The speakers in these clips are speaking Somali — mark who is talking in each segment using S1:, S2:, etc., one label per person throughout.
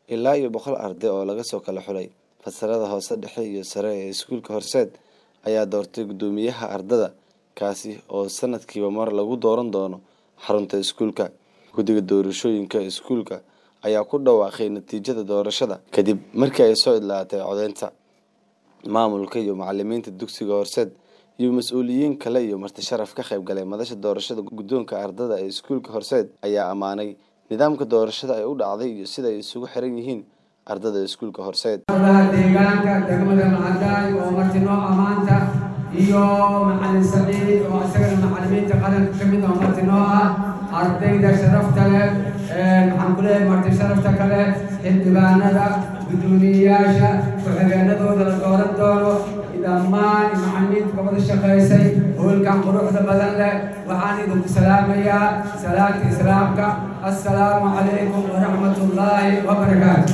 S1: ilaa iyo boqol arday oo laga soo kala xulay fasalada hoose dhexe iyo sare ee iskuulka horseed ayaa doortay guddoomiyaha ardada kaasi oo sanadkiiba mar lagu dooran doono xarunta iskuulka guddiga doorashooyinka iskuulka ayaa ku dhawaaqay natiijada doorashada kadib markii ay soo idlaatay codeynta maamulka iyo macalimiinta dugsiga horseed iyo mas-uuliyiin kale iyo marti sharaf ka qayb galay madasha doorashada guddoonka ardada ee iskuulka horseed ayaa ammaanay nidaamka doorashada ay u dhacday iyo sida ay isugu xiran yihiin ardada iskuulka horseed
S2: deegaanka degmada macadaay oo martinoo ammaanta iyo macalin saciid oo isagana macalimiinta qaranka ka mid oo martinoo ah ardayda sharafta leh maxaan ku leeyahay marti sharafta kale xildhibaanada guddoomiyeyaasha ku-xigeenadooda la dooran doono dhammaan macalimiinta kabada shaqaysay hoolkan quruxda badan leh waxaan idinku salaamayaa salaanta islaamka assalaamu calaykum waraxmat ullaahi wabarakaatu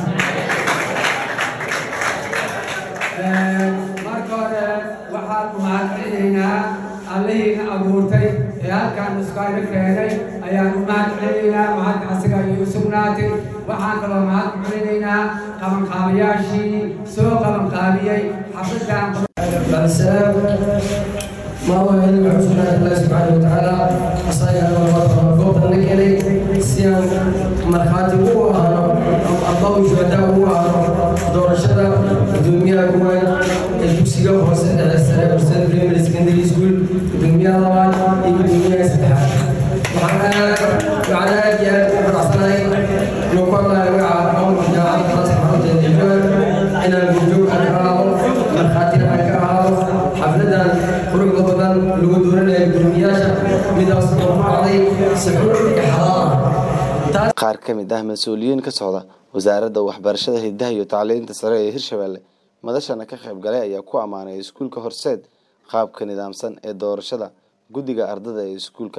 S2: marka hore waxaan umahadcelinaynaa allihiina abuurtay ee halkaan nuskayna keenay ayaan u mahadcelinaynaa mahadka asiga ayay u sugnaatay waxaan kaloo mahad ku celinaynaa qabanqaabayaashii soo qabanqaabiyey xafidaan
S3: السلام ما هو علم حسن الله سبحانه وتعالى أصايا وقوة النكلي سيان مرخاتي هو الله شهداء هو دور الشدة دنيا هو الجوسية هو سنة السنة وسنة بريمير سكندري سكول دنيا طبعا يبقى دنيا سبحة وعلى وعلى جهة رأسنا نقول الله وعلى أول جامعة خلاص حرمت الجبال إلى الوجوه الأرض مرخاتنا أكرام xafladan quruxda badan lagu dooranayo gudoomiyaasha midaas oo ku dhacday suxuur iyo xalaal
S1: qaar ka mid ah mas-uuliyiin ka socda wasaaradda waxbarashada hidaha iyo tacliinta sare ee hirshabelle madashana ka qayb galay ayaa ku ammaanay iskuulka horseed qaabka nidaamsan ee doorashada guddiga ardada ee iskuulka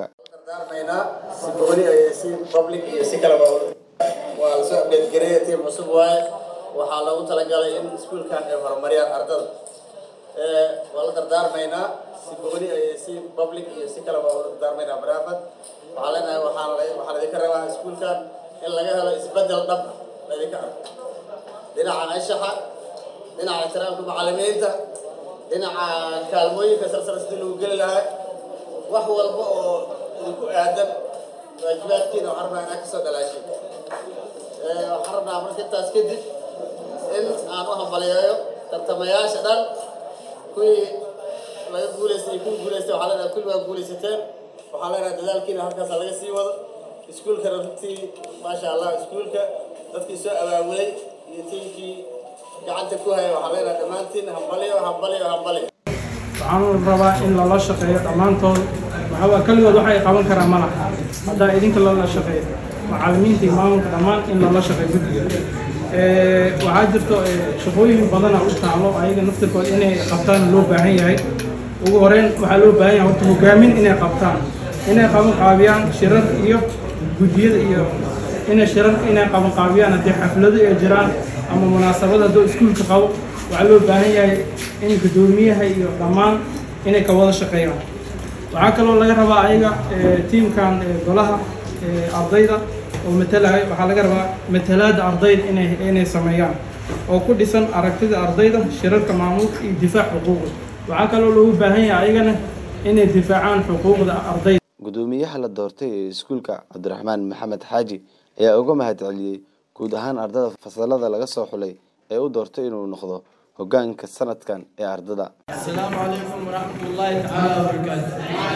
S4: si gooni iyo si public iyo si kaleba waa lasoo update gareeya tiim cusub waaye waxaa loogu talagalay in iskuulkan ay horumariyaan ardada waa la dardaarmaynaa si gooni iyo si public iyo si kaleba waa la dardaarmaynaa baraafad waxaa leenahay waxaa waxaa laydinka rabaa iskuulkan in laga helo isbedel dhab laydinka arko dhinaca anshaxa dhinaca ixtiraamka macalimiinta dhinaca kaalmooyinka sarsar sidii lagu geli lahaa wax walba oo idinku aadan waajibaadkiina waxaan rabnaa inaa kasoo dhalaashay waxaan rabnaa marka intaas kadib in aan u hambaliyeeyo tartamayaasha dhan kuwii laga guulaystay kuwii guulaystay waxaa leenahay kulli waa guulaysateen waxaa leenahay dadaalkiina halkaasa laga sii wado iskuulkana runtii maasha allah iskuulka dadkii soo abaabulay iyo tiimkii gacanta ku haya waxaa leenahay dhammaantiin hambaliyo hambaliyo hambaliyo
S5: waxaan rabaa in lala shaqeeyo dhammaantood waxaa keligood waxay qaban karaan ma laha haddaa idinka lala shaqeeyo macalimiinta iyo maamulka dhammaan in lala shaqeeyo guddiga waxaa jirto shaqooyin badana u taalo ayaga naftirkooda inay qabtaan loo baahan yahay ugu horeyn waxaa loo baahan yahay horta hogaamin inay qabtaan inay qaban qaabiyaan shirar iyo guddiyada iyo inay shirar inay qaban qaabiyaan haddii xaflado ay jiraan ama munaasabad hadduu iskuulka qabo waxaa loo baahan yahay in guddoomiyaha iyo dhammaan inay ka wada shaqeeyaan waxaa kaloo laga rabaa ayaga tiimkan golaha ardayda oo matalahay waxaa laga rabaa matalaada ardayda inay inay sameeyaan oo ku dhisan aragtida ardayda shirarka maamulka iyo difaac xuquuqda waxaa kaloo loogu baahan yahay ayagana inay difaacaan xuquuqda ardayda
S1: guddoomiyaha la doortay ee iskuulka cabdiraxmaan maxamed xaaji ayaa uga mahad celiyey guud ahaan ardada fasalada laga soo xulay ee u doortay inuu noqdo hogaanka sanadkan ee ardada
S6: السلام عليكم ورحمة الله تعالى وبركاته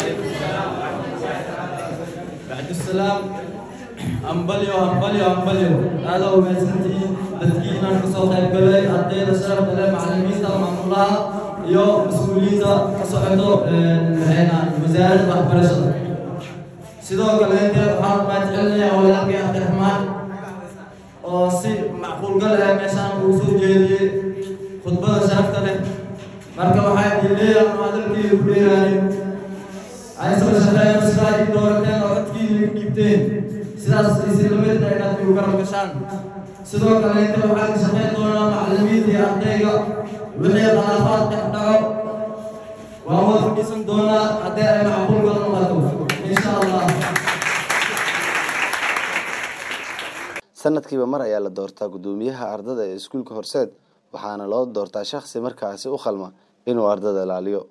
S6: بعد السلام أمبليو أمبليو أمبليو هذا هو ميسنتي تدقينا كسو خير قلي أدينا شرف لله معلمين معمولها يو مسؤولين كسوعدو هنا وزارة وحبرشة sidoo kale inta waxaan mahadcelinayaa walaalkay cabdiraxmaan oo si macquulgal ah meeshaan uu soo jeediyey khudbada sharafta leh marka waxaa idin leeyahay hadalkii ku dheeraanin ay soo shaqeeyaan sidaa ii doorateen oo codkiina igu dhiibteen sidaas islamidna inaad igu garab gashaan sidoo kale inta waxaa ka shaqeyn doonaa macalimiinta iyo ardayga wixii khilaafaad dhex dhaco waan wada fadhiisan doonaa haddii ay macquulgal noqoto insha allah
S1: sanadkiiba mar ayaa la doortaa guddoomiyaha ardada ee iskuulka horseed waxaana loo doortaa shakhsi markaasi u qalma inuu ardada ilaaliyo